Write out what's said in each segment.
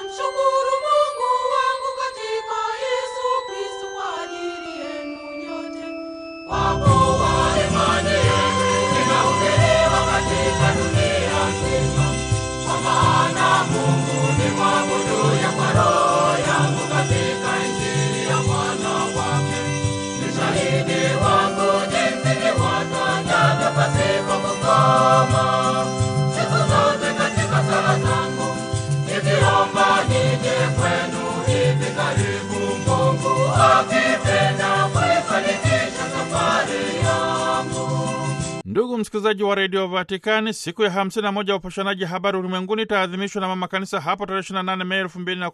Namshukuru Mungu wangu katika Yesu Kristo kwa ajili yenu nyote. Kwa kuwa imani yenu inahubiriwa katika dunia nzima. Kwa maana Mungu ni mwabuduye kwa roho yangu katika Injili ya mwana wake. Ni shahidi wangu jinsi niwatangavyo pasipo kukoma. Siku zote katika sala zangu nikiomba nije kwenu hivi karibu, Mungu akipenda kuifanikisha safari yangu. Ndugu msikilizaji wa redio Vatikani, siku ya 51 ya upashanaji habari ulimwenguni itaadhimishwa na mama kanisa hapo tarehe 28 Mei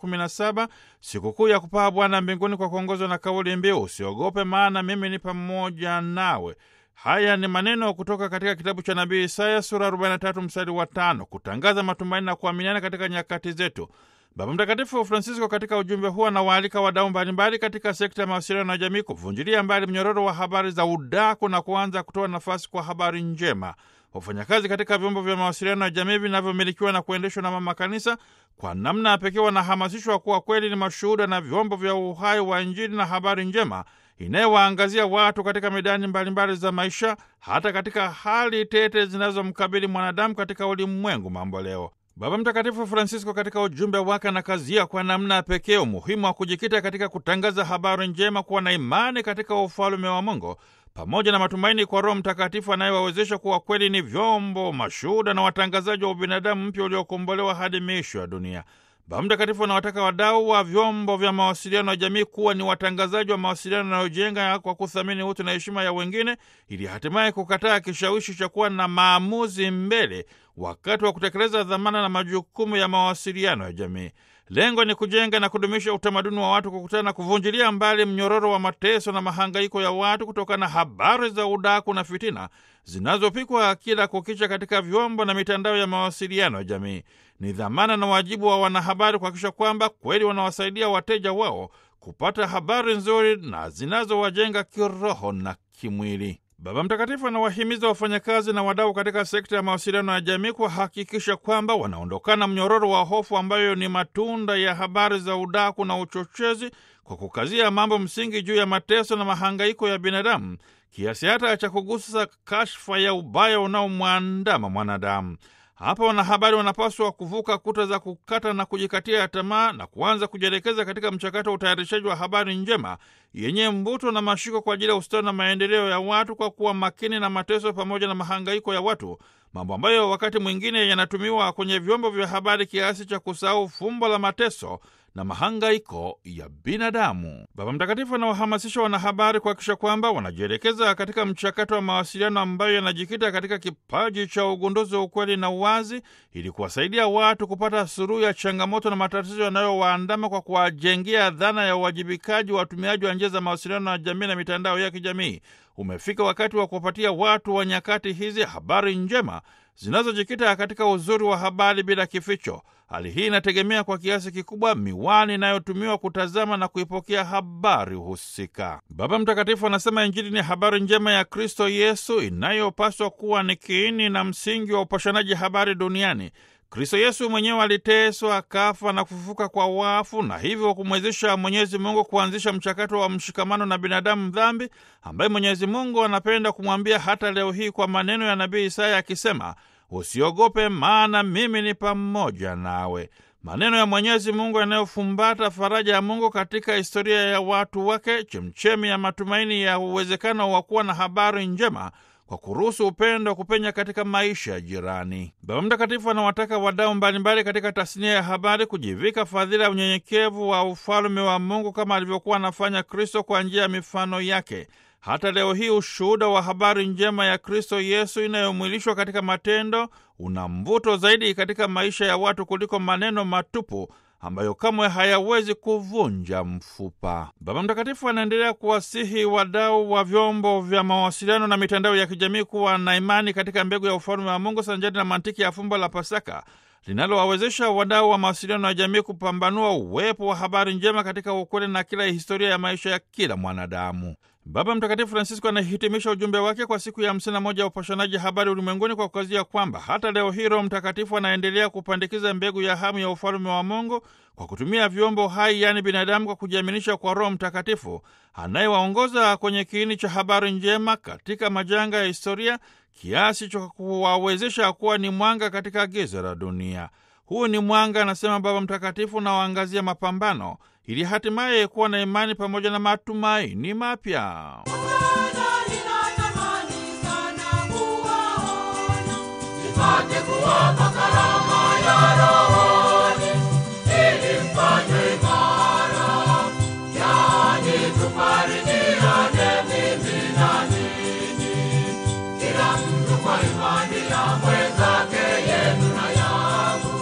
2017, sikukuu ya kupaa Bwana mbinguni kwa kuongozwa na kauli mbiu usiogope, maana mimi ni pamoja nawe. Haya ni maneno kutoka katika kitabu cha nabii Isaya sura 43 mstari wa tano, kutangaza matumaini na kuaminiana katika nyakati zetu. Baba Mtakatifu Francisco katika ujumbe huo anawaalika wadau mbalimbali katika sekta ya mawasiliano na jamii kuvunjilia mbali mnyororo wa habari za udaku na kuanza kutoa nafasi kwa habari njema. Wafanyakazi katika vyombo vya mawasiliano ya jamii vinavyomilikiwa na kuendeshwa na mama kanisa kwa namna ya pekee wanahamasishwa kuwa kweli ni mashuhuda na vyombo vya uhai wa Injili na habari njema inayowaangazia watu katika medani mbalimbali za maisha, hata katika hali tete zinazomkabili mwanadamu katika ulimwengu mambo leo. Baba Mtakatifu Francisco katika ujumbe wake anakazia kwa namna ya pekee umuhimu wa kujikita katika kutangaza habari njema, kuwa na imani katika ufalume wa Mungu pamoja na matumaini kwa Roho Mtakatifu anayewawezesha kuwa kweli ni vyombo, mashuhuda na watangazaji wa ubinadamu mpya uliokombolewa hadi miisho ya dunia. Baba Mtakatifu anawataka wadau wa vyombo vya mawasiliano ya jamii kuwa ni watangazaji wa mawasiliano yanayojenga kwa kuthamini utu na heshima ya wengine, ili hatimaye kukataa kishawishi cha kuwa na maamuzi mbele wakati wa kutekeleza dhamana na majukumu ya mawasiliano ya jamii. Lengo ni kujenga na kudumisha utamaduni wa watu kukutana na kuvunjilia mbali mnyororo wa mateso na mahangaiko ya watu kutokana na habari za udaku na fitina zinazopikwa kila kukicha katika vyombo na mitandao ya mawasiliano ya jamii. Ni dhamana na wajibu wa wanahabari kuhakikisha kwamba kweli wanawasaidia wateja wao kupata habari nzuri na zinazowajenga kiroho na kimwili. Baba Mtakatifu anawahimiza wafanyakazi na wadau katika sekta ya mawasiliano ya jamii kuhakikisha kwamba wanaondokana mnyororo wa hofu ambayo ni matunda ya habari za udaku na uchochezi, kwa kukazia mambo msingi juu ya mateso na mahangaiko ya binadamu, kiasi hata cha kugusa kashfa ya ubaya unaomwandama mwanadamu. Hapa wanahabari wanapaswa kuvuka kuta za kukata na kujikatia tamaa na kuanza kujielekeza katika mchakato wa utayarishaji wa habari njema yenye mvuto na mashiko kwa ajili ya ustawi na maendeleo ya watu, kwa kuwa makini na mateso pamoja na mahangaiko ya watu, mambo ambayo wakati mwingine yanatumiwa kwenye vyombo vya habari kiasi cha kusahau fumbo la mateso na mahangaiko ya binadamu. Baba Mtakatifu anawahamasisha wanahabari kuhakikisha kwamba wanajielekeza katika mchakato wa mawasiliano ambayo yanajikita katika kipaji cha ugunduzi wa ukweli na uwazi, ili kuwasaidia watu kupata suluhu ya changamoto na matatizo yanayowaandama kwa kuwajengea dhana ya uwajibikaji wa watumiaji wa njia za mawasiliano ya jamii na mitandao ya kijamii. Umefika wakati wa kuwapatia watu wa nyakati hizi habari njema zinazojikita katika uzuri wa habari bila kificho. Hali hii inategemea kwa kiasi kikubwa miwani inayotumiwa kutazama na kuipokea habari husika. Baba Mtakatifu anasema Injili ni habari njema ya Kristo Yesu inayopaswa kuwa ni kiini na msingi wa upashanaji habari duniani. Kristo Yesu mwenyewe aliteswa, akafa na kufufuka kwa wafu, na hivyo kumwezesha Mwenyezi Mungu kuanzisha mchakato wa mshikamano na binadamu dhambi, ambaye Mwenyezi Mungu anapenda kumwambia hata leo hii kwa maneno ya nabii Isaya akisema, usiogope, maana mimi ni pamoja nawe. Maneno ya Mwenyezi Mungu yanayofumbata faraja ya Mungu katika historia ya watu wake, chemchemi ya matumaini ya uwezekano wa kuwa na habari njema kwa kuruhusu upendo kupenya katika maisha ya jirani. Baba Mtakatifu anawataka wadau mbalimbali katika tasnia ya habari kujivika fadhila ya unyenyekevu wa ufalume wa Mungu kama alivyokuwa anafanya Kristo kwa njia ya mifano yake. Hata leo hii ushuhuda wa habari njema ya Kristo Yesu inayomwilishwa katika matendo una mvuto zaidi katika maisha ya watu kuliko maneno matupu ambayo kamwe hayawezi kuvunja mfupa. Baba Mtakatifu anaendelea kuwasihi wadau wa vyombo vya mawasiliano na mitandao ya kijamii kuwa na imani katika mbegu ya ufalme wa Mungu sanjari na mantiki ya fumbo la Pasaka linalowawezesha wadau wa mawasiliano ya jamii kupambanua uwepo wa habari njema katika ukweli na kila historia ya maisha ya kila mwanadamu. Baba Mtakatifu Francisco anahitimisha ujumbe wake kwa siku ya 51 ya upashanaji habari ulimwenguni kwa kukazia kwamba hata leo hii Roho Mtakatifu anaendelea kupandikiza mbegu ya hamu ya ufalme wa Mungu kwa kutumia vyombo hai, yaani binadamu, kwa kujiaminisha kwa Roho Mtakatifu anayewaongoza kwenye kiini cha habari njema katika majanga ya historia kiasi cha kuwawezesha kuwa ni mwanga katika giza la dunia. Huu ni mwanga, anasema Baba Mtakatifu, unaoangazia mapambano ili hatimaye kuwa na imani pamoja na matumaini mapya. Bwana, ninatamani sana kuwaona, nipate kuwapa karama ya rohoni, ili mfanywe imara, yaani tufarijiane mimi na ninyi, kila mtu kwa imani ya mwenzake, yenu na yangu.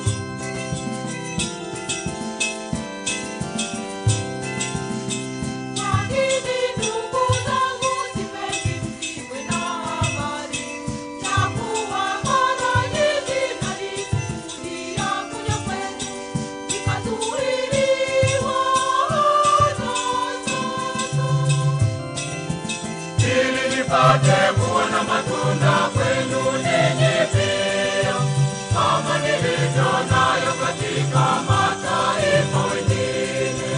Lakini ndugu zangu, sipendi msiwe na habari ya kuwa mara nyingi nalikusudia kuja kwenu, nikazuiliwa hata sasa. Ili nipate kuona matunda kwenu ninyi pia, kama nilivyo nayo katika mataifa wengine.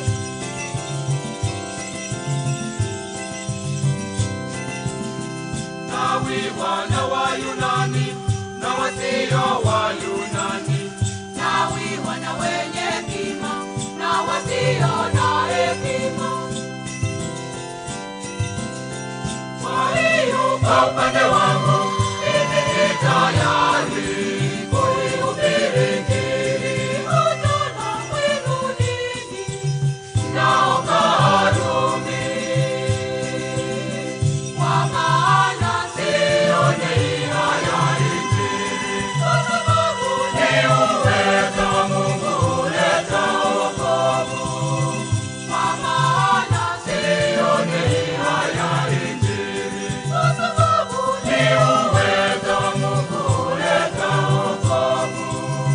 Nawi wana wa Yunani na wasio wa Yunani, nawi wana wenye hekima na wasio na hekima. Kwa hiyo kwa upande wangu mimi ni tayari kulihubiri Injili hata na kwenu ninyi mnaokaa Rumi. Kwa maana sioni haya Injili, kwa sababu ni uwezo wa Mungu huleta wokovu. Kwa maana sioni haya Injili, kwa sababu ni uwezo wa Mungu huleta wokovu.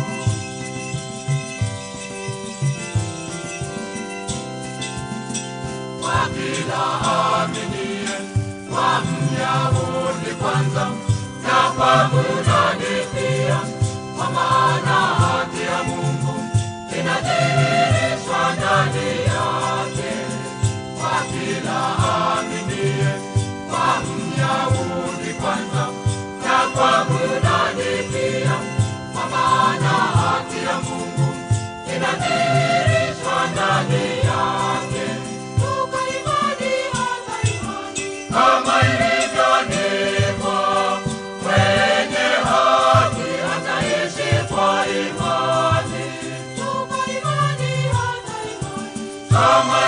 kwa kila aminie, kwa Myahudi kwanza na kwa Myunani pia, kwa maana haki ya Mungu inadhihirishwa ndani yake. Kwa kila aminie, kwa Myahudi kwanza na kwa Myunani pia, kwa maana haki ya Mungu inadhihirishwa ndani yake. Toka imani hata imani, kama ilivyoandikwa, mwenye haki ataishi kwa imani. Toka imani hata imani, kama